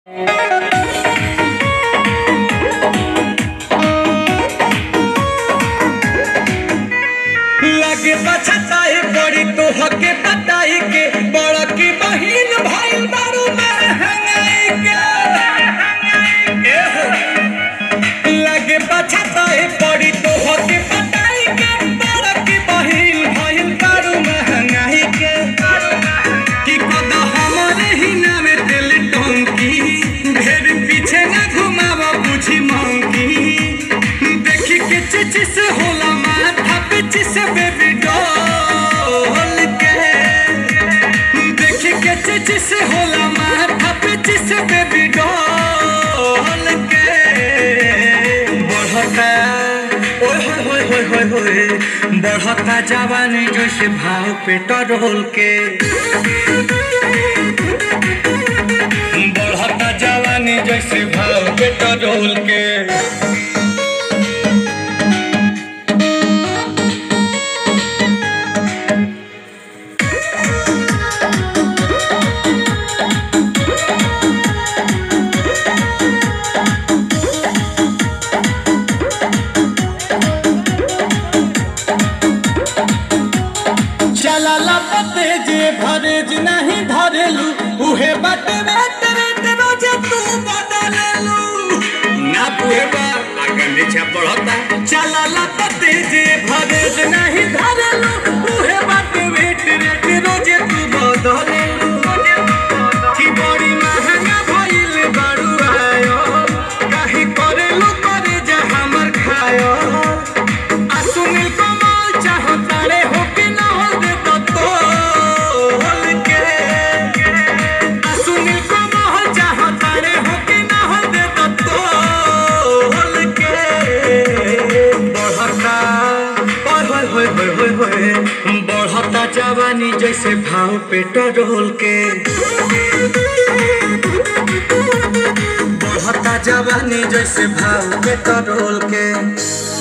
लगे बछताई पड़ी तो हके पताई के बड़ा की बहिन भाई बारू में हंगाई के ए हो। लगे बछताई पड़ी तो हके पताई के बड़ा की बहिन भाई बारू में हंगाई के कि कदा हमारे ही नामे दिल टोंकी ढेर पीछे न घुमावा बुझी मंकी देखी के चिचिस होला माथा पे चिस बेबी डॉल के देखी के चिचिस होला माथा पे चिस बेबी डॉल के बढ़ता ओए होए होए होए होए होए बढ़ता जवानी जैसे भाव पेट्रोल के बढ़ता जवानी जैसे भाव पेट्रोल के चला पते जे भरेज नहीं धरेलू उहे बाटे वेट वेट रोजे तू बदलेलू ना पुहे बा आगे नीचे बढ़ता चला पते जे भरेज नहीं धरेलू उहे बाटे वेट वेट रोजे तू बदलेलू की बड़ी महंगा भइल बाड़ू आयो काहे करेलू करे जा हमर खायो आ सुनील कमल चाहता रे हो कि ना हो दे तो तोल के आ सुनील कमल चाहता रे हो कि ना हो दे तो तोल के बढ़ता ओए होए होए होए होए होए बढ़ता जवानी जैसे भाव पेट्रोल के बढ़ता जवानी जैसे भाव पेट्रोल के